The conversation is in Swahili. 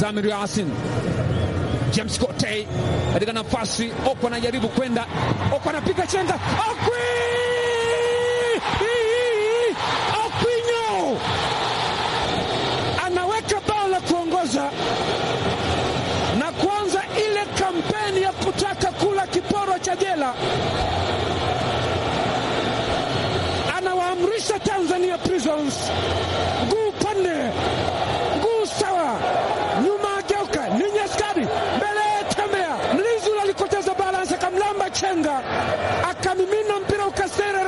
Mzamiru Yasin, James Kotei katika nafasi. Oko anajaribu kwenda, Oko anapiga chenga, Okwi Okwinyo anaweka bao la kuongoza na kuanza ile kampeni ya kutaka kula kiporo cha jela. Anawaamrisha Tanzania Prisons, mguu pande, mguu sawa, nyuma ageuka, ni Nyaskari mbele, tembea. Mlinzi ule alikoteza balance, akamlamba chenga, akamimina mpira ukasere